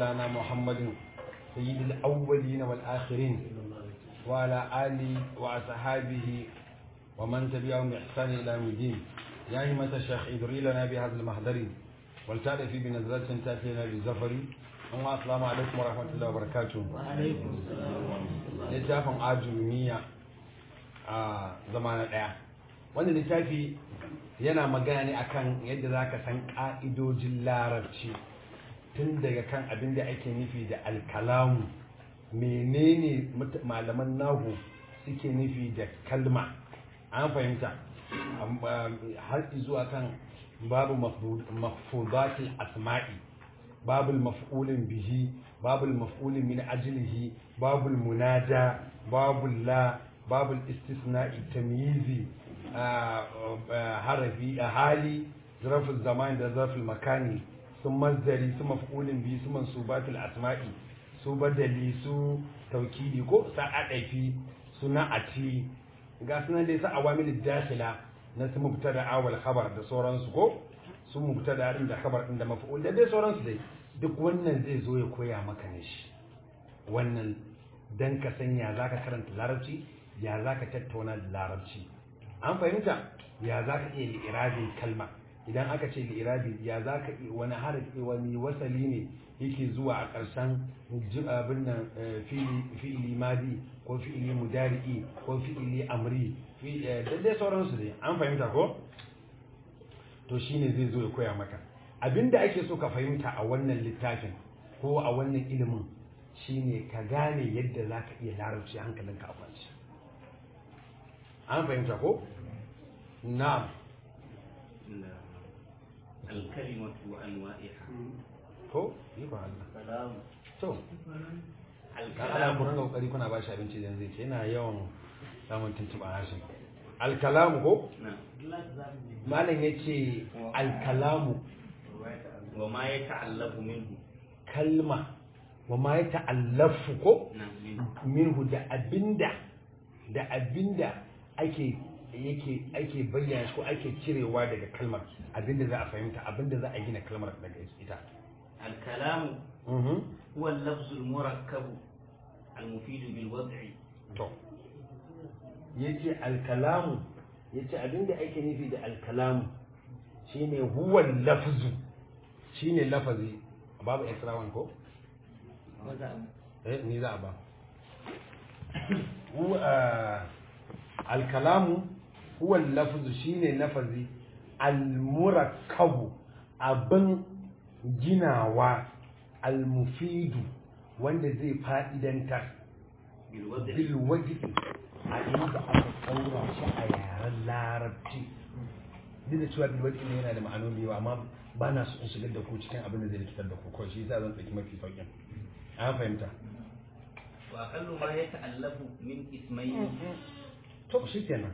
مولانا محمد سيد الأولين والآخرين وعلى آله وأصحابه ومن تبعهم بإحسان إلى يوم الدين يا همة الشيخ ادري لنا بهذا المحضر ولتعرف بنزلة تأتي لنا بالزفر السلام عليكم ورحمة الله وبركاته وعليكم السلام ورحمة الله littafin ajumiya a zama na ɗaya wanda littafi yana magana ne akan yadda za ka san ƙa'idojin larabci tun daga kan abin da ake nufi da alkalamu menene mut- malaman nahu suke nufi da kalma an fahimta Am- am- har zuwa kan babu mafudati asma'i babu maf'ulin bihi babu maf'ulin min ajlihi babu munada babu la babu istisna'i tamyizi ah, ah, harafi ah, hali zarfin zaman da zarfin makani su mazdari su maf'ulin bihi su mansubatul asma'i su badali su taukidi ko sa'adafi su na'ati ga sunan dai su awamil dakhila na su mubtada awal khabar da sauransu ko su mubtada din da khabar din da maf'ul da dai sauransu dai duk wannan zai zo ya koya maka ne shi wannan dan ka san ya zaka karanta larabci ya zaka tattauna da larabci an fahimta ya zaka iya li'irabin kalma idan aka ce li'irabi ya zaka iya wani harafi wani wasali ne yake zuwa a ƙarshen ji- abin nan eh, fi'ili fi'ili madi ko fi'ili mudari'i ko fi'ili amri fi- eh, da dai sauransu dai an fahimta ko to shine zai zo ya koya maka abinda ake so ka fahimta a wannan littafin ko a wannan ilimin shine ka gane yadda za ka iya larabci hankalinka a kwanci an fahimta ko na'am الكلمة وأنواعها ko ikon Allah سلام to kan ana ku ringa kokari kuna ba shi abinci da zai ce yana yawan samun tuntuɓa harshen alkalamu ko نعم malam ya ce alkalamu وما يتعلق منه kalma wa ma ya ta'allafu ko نعم منه minhu da abinda da abinda ake yake ake bayyana shi ko ake cirewa daga kalmar abinda za a fahimta abinda za a gina kalmar daga ita الكلام Mhm. هو اللفظ المركب المفيد بالوضع to yace alkalamu yace abinda ake nufi da alkalamu shine huwa lafzu shine lafazi babu extra ko eh ni za a ba huwa alkalamu huwa lafzu shine lafazi almurakkabu abin ginawa almufidu wanda zai fa'idantar بالوضع bilwaji a inda aka tsaura shi a yaren larabci duk da cewa bilwaji ne yana da ma'anoni yawa amma ba na so in shigar da ku cikin abin da zai rikitar da ku kawai shi yasa zan ɗauki mafi sauƙin an fahimta وأقل ما يتألف من اسمين to shi kenan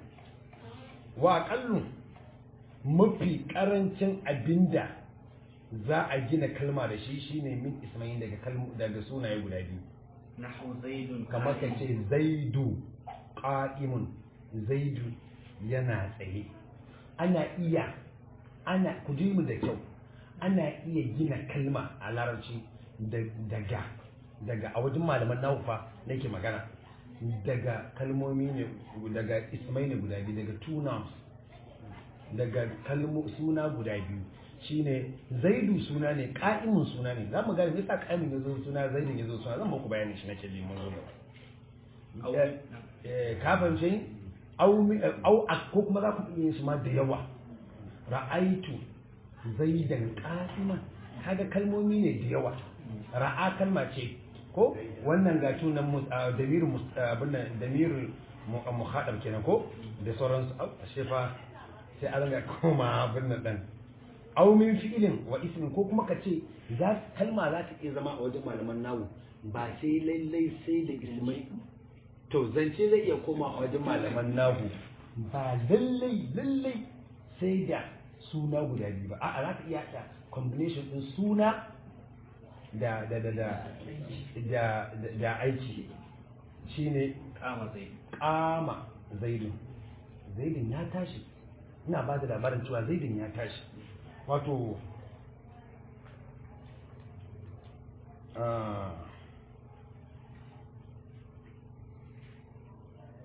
wa aƙallu mafi ƙarancin abinda za a gina kalma da shi shine min ismail daga kalmu daga sunaye guda biyu نحو زيد kamar ka قائم. ce zaidu ƙa'imun zaidu yana tsaye ana iya ana ku ji mu da kyau ana iya gina kalma a larabci da- daga daga a wajen malaman nahufa nake magana daga kalmomi ne daga ismai ne guda biyu daga two nouns daga kalmo suna guda biyu shine zaidu suna ne ka'imun suna ne za mu gane me yasa ka'imun ya zo suna zaidun ya zo suna zan muku bayanin shi nake liman zo أو gaba eh ka fahimce ni au mi- eh, au a- ko kuma za ku iya yin shi ma da yawa ra'aitu zaidan qa'iman kaga kalmomi ne da yawa ra'a kalma ce ko wannan ga tunan mu damir abin nan damir muhadab kenan ko da sauransu au ashe fa sai an ga koma abin nan dan au min fi'ilin wa ismin ko kuma ka ce za kalma za ta iya zama a wajen malaman nawu ba sai lallai sai da ismai to zance zai iya koma a wajen malaman nahu ba lallai lallai sai da suna guda biyu ba a'a za ka iya haɗa combination ɗin suna da da da da da da, da aiki shine قام زيد kama zaidun zaidun ya tashi ina ba da labarin cewa zaidun ya tashi wato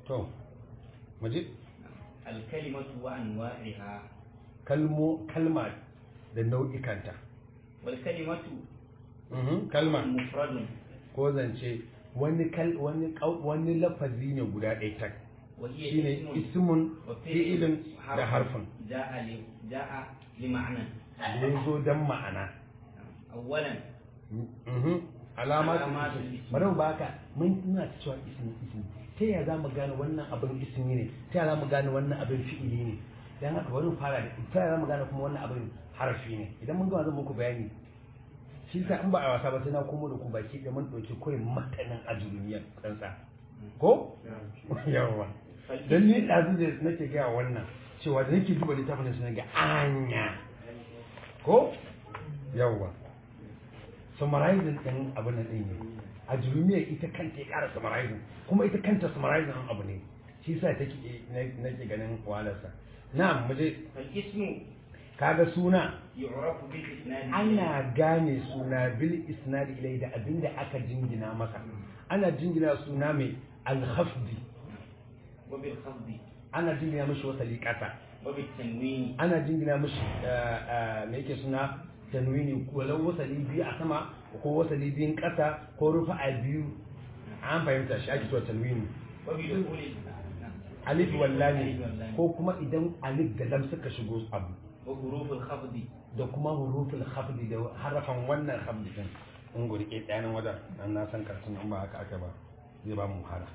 to muje الكلمة وأنواعها kalmo kalma da nau'ikanta والكلمة Mhm, kalma مفرد ko zance wani kal wani kau- wani lafazi ne guda ɗaya tak وهي shine اسم ismun وفعل fi'ilin da harfin جاء ل- جاء لمعنى da ya zo don ma'ana أولا Mhm. alamatu Alamatu ismi ismi. bari mu baka mun ina ta cewa ismi ismi ta yaya za mu gane wannan abin ismi ne ta yaya za mu gane wannan abin fi'ili ne dan haka bari mu fara da ta yaya za mu gane kuma wannan abin harafi ne idan mun gama zan muku bayani shi sa in ba a wasa ba sai na komo da ku baki da mun ɗauki kawai matanin ajurumiyar tsantsa ko yawa dan ni ɗazu da nake gaya wannan cewa da nake duba littafin da ga anya ko yawa summarizing ɗin abin nan ɗin ne a jurumiyar ita kanta ya ƙara summarizing kuma ita kanta summarizing ɗin abu ne shi sa take nake ganin wahalarsa na mu je فالاسم kaga suna يعرف بالإسناد ana gane suna bil isnad ilai da abinda aka jingina masa ana jingina suna mai alhafdi وبالخفض ana jingina mishi wasali ƙasa وبالتنوين ana jingina mishi me yake suna tanwini walau wasali biyu a sama ko wasali biyun ƙasa ko rufa a biyu an fahimta shi ake cewa tanwini وبدخول alif wallani ألف واللام. ko kuma idan alif da lam suka shigo abu وحروف الخفض da kuma huruful khafdi da harafan wannan khafdi din in gurke ɗayanin wajen nan na san karatun in ba haka aka ba zai ba mu wahala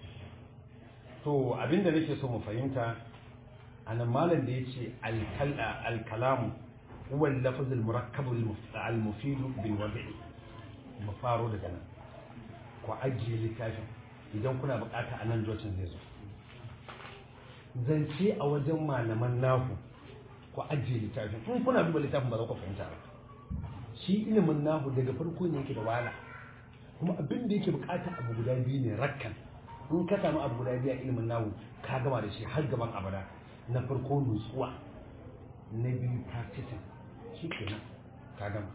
to abinda nake so mu fahimta anan malam da yace al-kalamu huwa al-lafz al-murakkab al-mufid bil wad'i mu faro daga nan ku ajiye littafin idan kuna bukata a nan jocin zai zo zance a wajen malaman nahu ku ajiye littafin in kuna duba littafin ba za ku fahimta ba shi ilimin nahu daga farko ne yake da wahala kuma abin da yake bukata abu guda biyu ne rakkan in ka samu abu guda biyu a ilimin nahu ka gama da shi har gaban abada na farko nutsuwa na biyu practicing shi kenan ka gama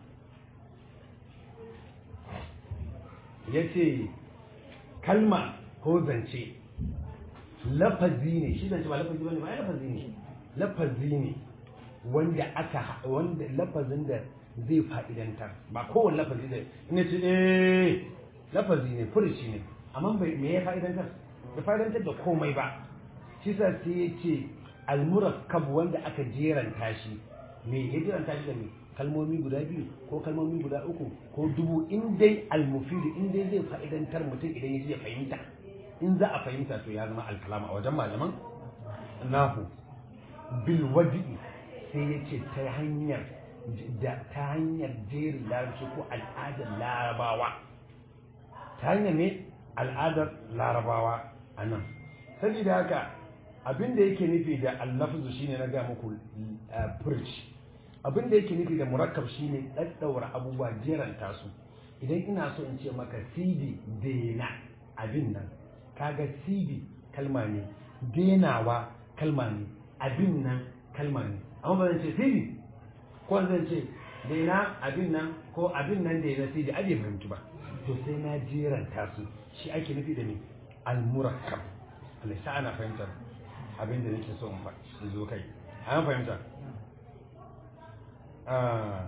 ya ce kalma ko zance lafazi ne shi zance ba lafazi ba ne ba ya lafazi ne lafazi ne wanda aka wanda lafazin da zai fa'idantar ba kowane lafazi da ina ce eh lafazi ne furuci ne amma bai me ya fa'idantar da fa'idantar da komai ba shi sa sai ya ce almurakkab wanda aka jeranta shi me ya jeranta shi da me kalmomi guda biyu ko kalmomi guda uku ko dubu in dai almufidu in dai zai fa'idantar mutum idan ya ya fahimta in za a fahimta to ya zama alkalama a wajen malaman nahu bil wadi'i sai ya ce ta hanyar da ta hanyar jerin larabci ko al'adar larabawa ta hanyar ne al'adar larabawa a nan saboda haka abin da yake nufi da allafuzu shine na ga muku furci abin da yake nufi da murakkab shine daddaura abubuwa jeranta su idan ina so in ce maka cd dena abin nan kaga cd kalma ne denawa kalma ne abin nan kalma ne amma ba zan ce cd ko zan ce dena abin nan ko abin nan dena cd abe fahimci ba to sai na jeranta su shi ake nufi da ni al-murakkab Allah sa ana fahimtar abin da nake so in fa in zo kai an fahimta ah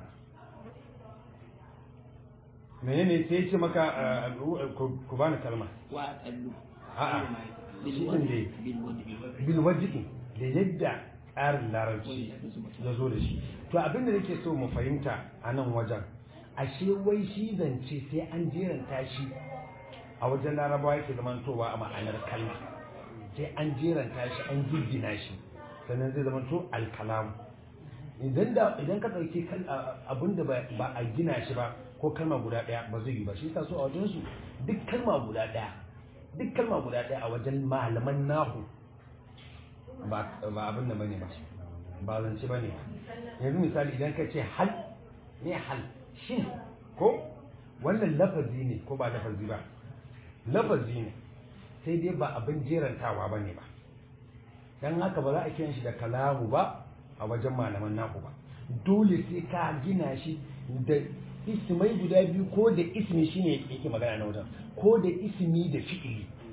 menene sai ya ce maka ah, ku bani kalma وأقل a'a shi din dai بالوجه bil wajhi da yadda tsarin larabci ya zo da shi to abin da nake so mu fahimta a nan wajen ashe wai shi zance sai an jeranta shi a wajen larabawa yake zamantowa a ma'anar kalma sai an jeranta shi an giggina shi sannan zai zamanto alkalamu idan da idan ka ɗauki abin da ba a gina shi ba ko kalma guda ɗaya ba zai yi ba shi yasa so a wajen su duk kalma guda ɗaya duk kalma guda ɗaya a wajen malaman nahu ba ba abin da bane ba ba zance bane ba yanzu misali idan ka ce hal ne hal shin ko wannan lafazi ne ko ba lafazi ba lafazi ne sai dai ba abin jerantawa bane ba dan haka ba za a kiran shi da kalamu ba a wajen malaman naku ba dole sai ka gina shi da ismai guda biyu ko da ismi shine yake magana na wajen ko da ismi da fi'ili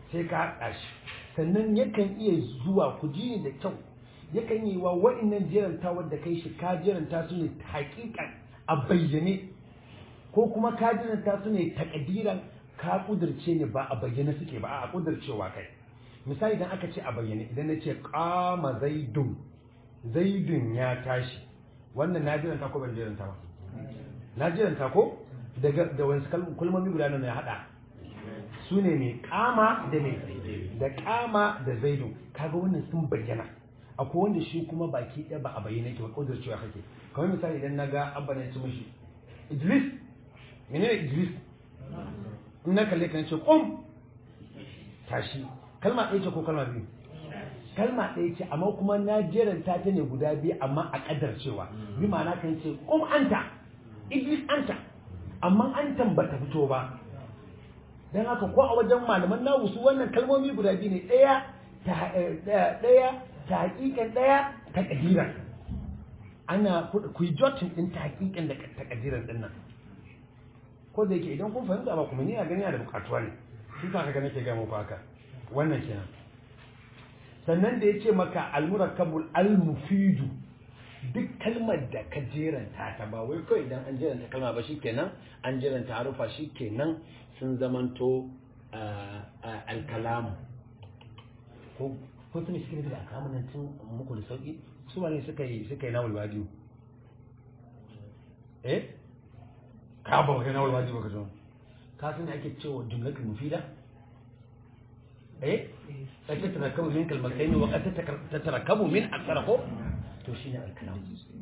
sai ka haɗa shi sannan yakan iya zuwa ku ji ni da kyau yakan yi wa wa'annan jeranta wadda kai shi ka jeranta su ne haƙiƙan a bayyane ko kuma ka jeranta su ne takadiran ka kudirce ne ba a bayyane suke ba a kudircewa kai misali idan aka ce a bayyane idan na ce kama zaidun zaidun ya tashi wannan na jiranta ko ban jiranta ba na jiranta ko daga da wani kalmomi guda nan ya hada su ne mai kama da mai da kama da zaidun kaga wannan sun bayyana akwai wanda shi kuma baki ɗaya ba a bayyana ke ba kudircewa kake kamar misali idan na ga abba na ci mishi idris menene idris in na kalle ka ce kum tashi kalma ɗaya ce ko kalma biyu kalma ɗaya ce amma kuma na jeranta ta ne guda biyu amma a ƙadar cewa bi ma'ana kan ce kum anta idris anta amma antan ba ta fito ba don haka ko a wajen malaman nawu su wannan kalmomi guda biyu ne ɗaya ta ɗaya ta hakikan ɗaya ta ƙadiran ana ku yi jotin ɗin ta hakikan da ta ƙadiran ɗin nan ko da yake idan kun fahimta ba kuma ni a gani da bukatuwa ne shi sa kaga nake ga muku haka wannan kenan sannan da yace maka almurakkabul almufidu duk kalmar da ka jeranta ta ba wai kawai idan an jeranta kalma ba shikenan an jeranta harufa shikenan sun zamanto alkalamu ko ko sun shi da alkalamu nan tun muku da sauki su ne suka yi suka yi nawul wadiyu eh ka ba kai nawar wajibi ka zo ka san ake cewa jumlatul mufida eh sai ta tarakabu min kalmatayn wa qad tatarakabu min akthar ko to shine al-kalam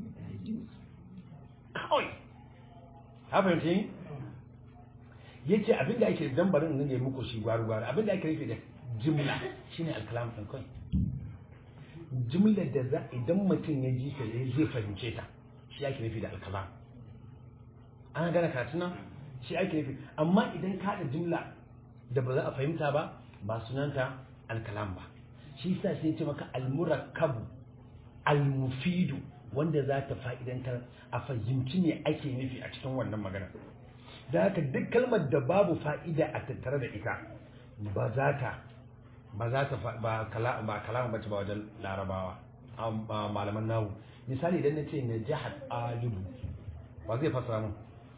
kawai ka fahimci ni yace abinda ake dan barin nan ne muku shi gwaru gwaru abinda ake nufi da jumla shine al-kalam din kai jumlar da za idan mutum ya ji ta zai fahimce ta shi ake nufi da al-kalam an gane karatu nan shi ake nufi amma idan ka da jumla da ba za a fahimta ba ba sunanta alkalam ba shi sa sai ce maka almurakkabu almufidu wanda za ta fa'idantar a fahimci ne ake nufi a cikin wannan magana da haka duk kalmar da babu fa'ida a tattare da ita ba za ta ba za ta ba kalamu bace ba wajen larabawa malaman nahu misali idan na ce na jihar alibu ba zai fasara mun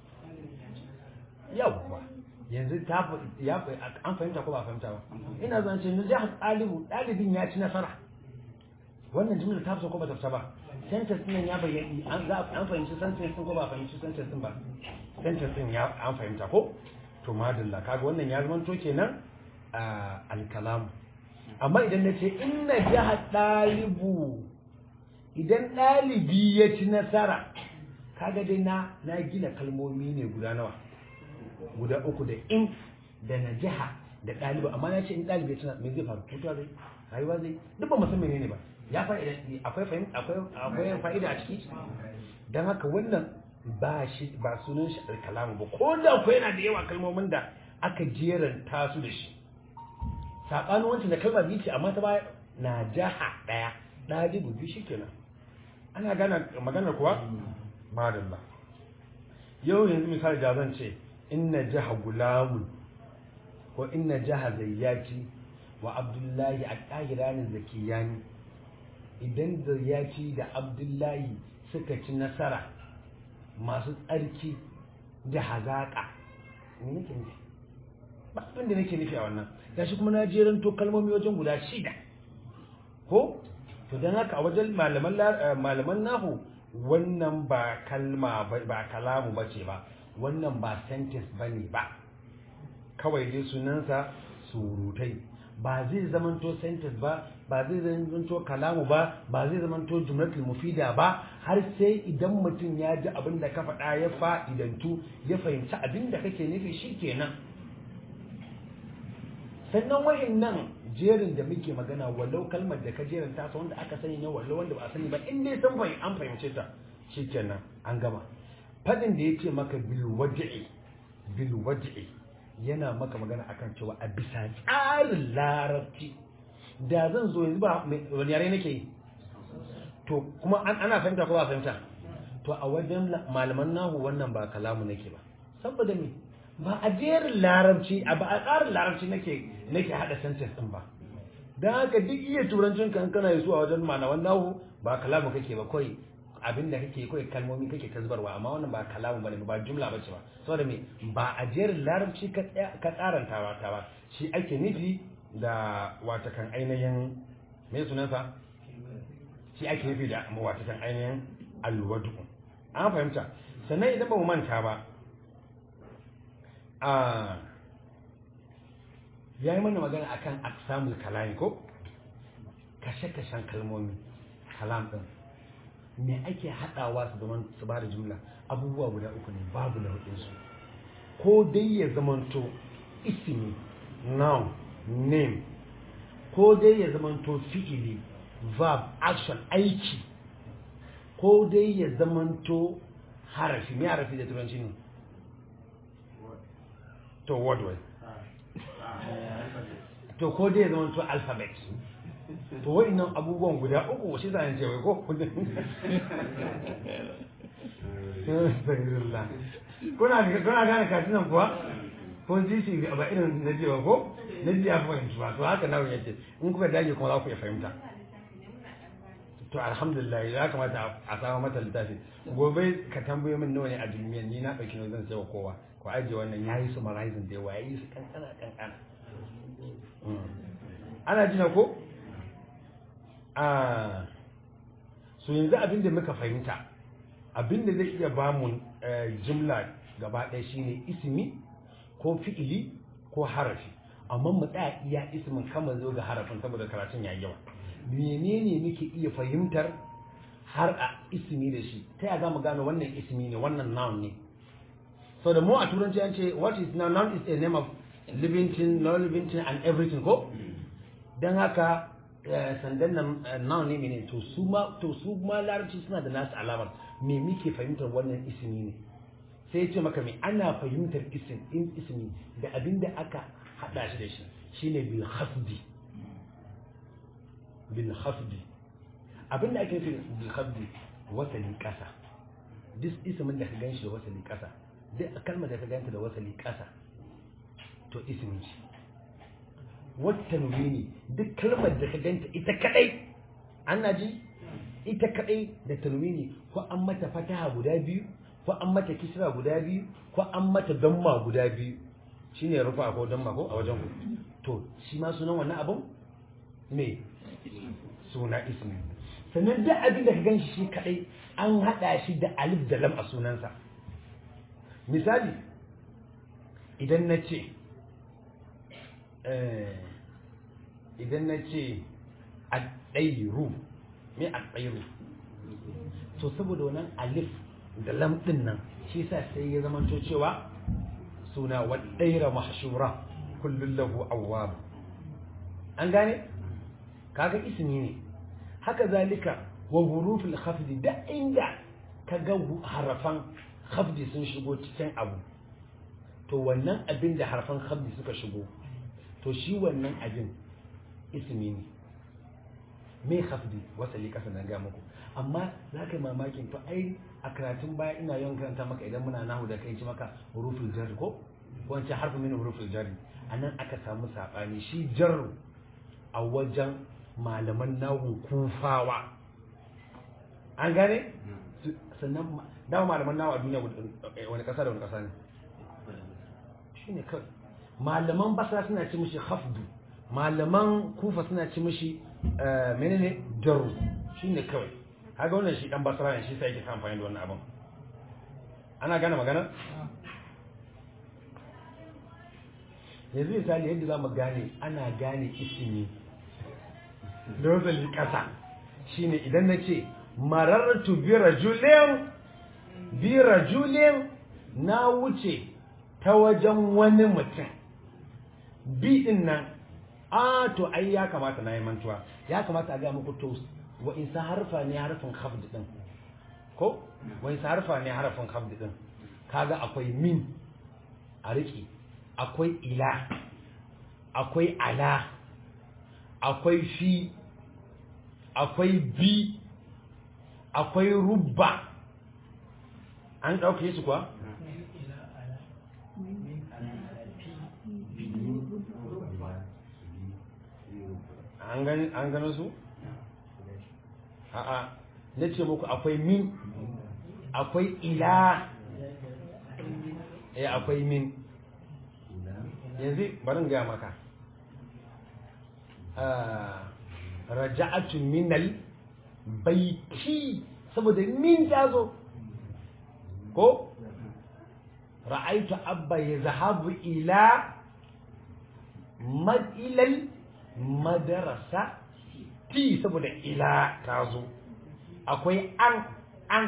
yawwa yanzu ta ya an fahimta ko ba fahimta ba ina zan ce najah ɗalibu ɗalibin ya ci nasara wannan jimlar ta fita ko ba ta fita ba sentence din ya bayyana an za an fahimci sentence din ko ba fahimci sentence din ba sentence din ya an fahimta ko to madalla kaga wannan ya zama to kenan alkalam amma idan na ce inna jaha ɗalibu idan ɗalibi ya ci nasara kaga dai na na gina kalmomi ne guda nawa guda uku da in da na jiha da ɗaliba amma na ce in ɗalibi suna me zai faru mutuwa zai rayuwa zai duk ba musamman ne ba ya fa'ida akwai fahimta akwai akwai fa'ida a ciki dan haka wannan ba shi ba sunan shi alkalamu ba ko da akwai yana da yawa kalmomin da aka jeranta su da shi sabanin wancan da kalma biyu ce amma ta baya na jaha ɗaya ɗalibu biyu shikenan ana gana maganar kuwa madalla yau yanzu misali da zan ce inna jaha gulamun ko inna jaha zayyaki wa abdullahi a ƙahiranin zakiyani idan zayyaki da abdullahi suka ci nasara masu tsarki da hazaƙa ne nake nufi ba abin da nake nufi a wannan gashi kuma na jerin to kalmomi wajen guda shida ko to don haka a wajen malaman nahu wannan ba kalma ba kalamu ba ce ba wannan ba sentence ba ne ba kawai dai sunansa surutai ba zai zamanto sentence ba ba zai zamanto kalamu ba ba zai zamanto jumlatul mufida ba har sai idan mutum ya ji abin da ka faɗa ya fa'idantu ya fahimci abin da kake nufi shikenan sannan wayannan jerin da muke magana wallau kalmar da ka jerin ta wanda aka sani ne wallau wanda ba a sani ba in dai san bai an fahimce ta shikenan an gama fadin da yace maka bil wad'i bil wad'i yana maka magana akan cewa a bisa tsarin larabci da zan zo yanzu ba wani yare nake yi to kuma ana fahimta ko ba fahimta to a wajen malaman nahu wannan ba kalamu nake ba saboda me ba a jerin larabci a ba a tsarin larabci nake nake hada sentence din ba dan haka duk iya turancin kan kana yi su a wajen malaman nahu ba kalamu kake ba kawai abin da kake kawai kalmomi kake tasbarwa amma wannan ba kalamu bane ba jumla bace ba saboda me ba a jerin larabci ka tsaya- ka tsaranta ba ta ba shi ake nufi da watakan ainihin me sunansa shi ake nufi da watakan ainihin alwadu an fahimta sannan idan ba mu manta ba a ya yi mana magana akan aksamul kalami ko kashe-kashen kalmomi kalam din me ake haɗawa su zaman su ba da jumla abubuwa guda uku ne babu na hudunsu ko dai ya zamanto ismi noun name ko dai ya zamanto fi'ili verb action aiki ko dai ya zamanto harafi me harafi da turanci ne to word word to ko dai ya zamanto alphabet to wa'annan abubuwan guda uku shi zan ce wai ko Astaghfirullah. kuna kuna gane katinan kuwa ko ji shi ba irin na jiwa ko na ji ya fahimci ba to haka nawa yace in kuka dage kuma za ku iya fahimta to alhamdulillah ya kamata a samu mata littafi gobe ka tambaye min nawa ne a duniya ni na dauki zan sai wa kowa ko aje wannan yayi su marizing da yawa yayi su kankana kankana ana jina ko a so yanzu abin da muka fahimta abin da zai iya bamu jimla gaba ɗaya shine ismi ko fi'ili ko harafi amma mu tsaya iya ismin kama zo ga harafin saboda karatun yayi yawa menene muke iya fahimtar har a ismi da shi ta yaya zamu gano wannan ismi ne wannan noun ne so da mu a turanci an ce what is noun noun is a name of living thing non living thing and everything ko dan haka sandan nan noun ne ne to su ma to su ma larabci suna da nasu alamar me muke fahimtar wannan ismi ne sai ya ce maka me ana fahimtar isim in ismi da abin da aka hada shi da shi shine bil khafdi bil khafdi abin da ake nufi bil khafdi wasali kasa duk ismin da ka ganshi da wasali kasa duk kalmar da ka ganta da wasali kasa to ismin shi wata ne duk kalmar da ka ganta ita kadai ana ji ita kadai da tanwini ko an mata fataha guda biyu ko an mata kisra guda biyu ko an mata damma guda biyu shine rufa ko damma ko a wajen ku to shi ma sunan wannan abun me suna ismi sannan duk abin da ka ganshi shi kadai an hada shi da alif da lam a sunansa misali idan na ce idan na ce a ɗairu me a ɗairu to saboda wannan alif da lam ɗin nan shi sa sai ya zama cewa suna wa ɗaira mahshura kullum lahu awwab an gane kaga ismi ne haka zalika wa hurufil khafdi da inda kaga harafan khafdi sun shigo cikin abu to wannan abin da harfan khafdi suka shigo to shi wannan abin ismi ne me khafdi wasali kasa na ga muku amma za ka yi mamakin to ai a karatun baya ina yawan karanta maka idan muna nahu da kai ci maka huruful jar ko wance harfi min huruful jar anan aka samu sabani shi jar a wajen malaman nahun kufawa an gane sannan dama malaman nahu a duniya wani kasa da wani kasa ne shine kawai malaman basra suna ci mishi khafdu malaman kufa suna ci mishi menene jaru shine kawai haka wannan shi dan basra ne shi sai yake amfani da wannan abin ana gane magana yanzu misali yadda za mu gane ana gane ismi lozali kasa shine idan na ce marartu bi rajulin bi rajulin na wuce ta wajen wani mutum bi din nan a to ai ya kamata na yi mantuwa ya kamata a ga muku to wa isa harfa ne harfin khafd din ko wa isa harfa ne harfin khafd din kaga akwai min a riki akwai ila akwai ala akwai fi akwai bi akwai rubba an ɗauke su kuwa an gani an gano su a'a na ce muku akwai min akwai ila eh akwai min yanzu bari in gaya maka Ah, raja'atu minal baiti saboda min ta zo ko ra'aitu abba ya zahabu ila mad ilal madarasa ti saboda ila ta zo akwai an an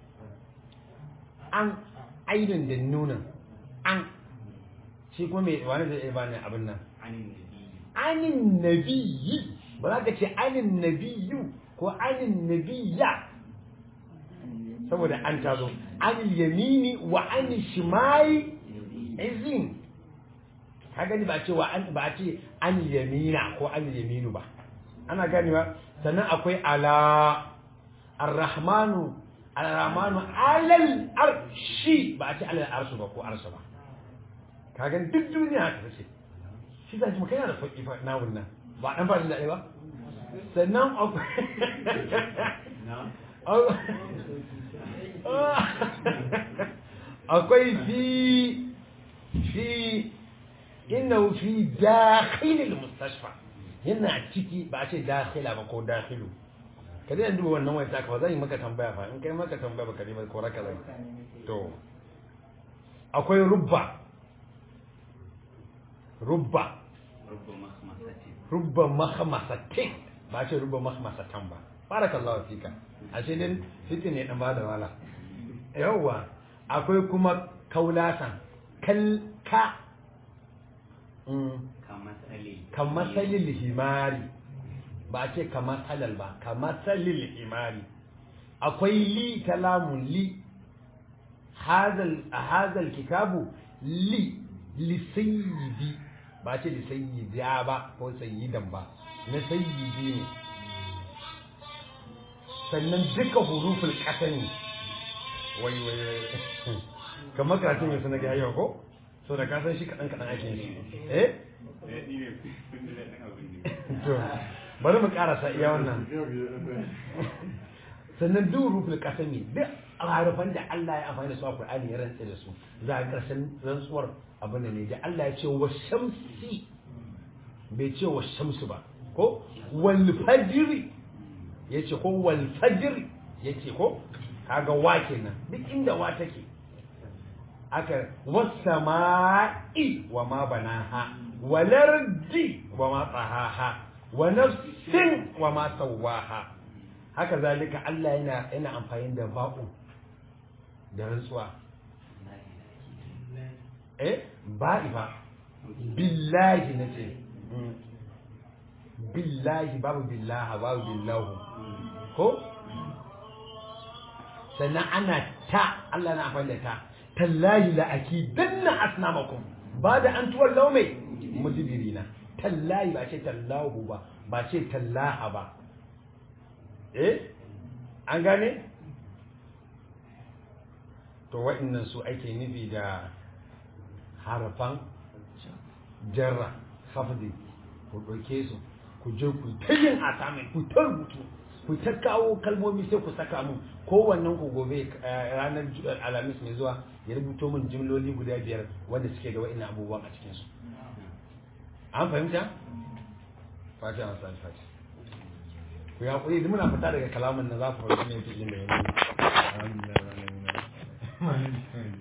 an ainihin da nunan an shi kuma mai wani zai iya bani abin nan عن النبي anin nabiyyi ba za ka ce anin nabiyyu ko anin nabiyya saboda an tazo anil yamini wa anil shimali izin ka gani ba a ce wa an ba a ce anil yamina ko anil yaminu ba ana gani ba sannan akwai ala arrahmanu arrahmanu alal arshi ba a ce alal arsu ba ko arsu ba ka gani duk duniya haka ce shi za ji makana da sauƙi fa na wannan ba ɗan ba da daɗe ba sannan akwai akwai fi fi inna fi dakhilil mustashfa yana ciki ba a ce dakhila ba ko dakhilu ka dai duba wannan wai ta ka zan yi maka tambaya fa in kai maka tambaya ba ka ne ba ko raka zai to akwai rubba rubba رب مخمصة rubba mahmasatin ba ce rubba mahmasatan ba barakallahu fika ashe din fitin ne dan bada wala yawwa akwai kuma kaulasan kal ka mm كمثل kamasalil himari ba ce kamasalal ba kamasalil himari akwai li kalamun li hadal hadal kitabu li li sayyidi ba ce li sayyida ba ko sayyidan ba na sayyidi ne sannan duka huruful qasami wai wai wai kamar karatun yanzu na ga yau ko so da ka san shi kadan kadan ake yi eh to bari mu karasa iya wannan sannan duk rufin kasami duk harufan da Allah ya amfani da su a Qur'ani ya rantsa da su za a karshen rantsuwar abin da ne da Allah ya ce wa shamsi bai ce wa shamsu ba ko wal fajri ya ce ko wal fajri ya ce ko kaga wa kenan duk inda wa take aka wasama'i wa ma banaha walardi wa ma tsahaha wa nafsin wa ma sawaha haka zalika Allah yana yana amfani da ba'u da rantsuwa eh ba'i ba billahi nace Mm. billahi babu billaha babu billahu ko sannan ana ta Allah na amfani da ta tallahi la akidanna asnamakum ba da an tuwar laume mudibirina tallahi ba ce tallahu ba ba ce tallaha ba eh an gane to waɗannan su ake nufi da harafan jarra hafdi ku ɗauke su ku je ku ta yin asamin ku ta rubutu ku ta kawo kalmomi sai ku saka mun kowannen ku gobe eh, ranar ju- alhamis mai zuwa ya rubuto min jimloli guda biyar wanda suke da wa'in abubuwan a cikinsu an fahimta fatiha masu alfati ku ya kuri muna fita daga kalamin na za ku fahimci ne fi'ilin da ya yi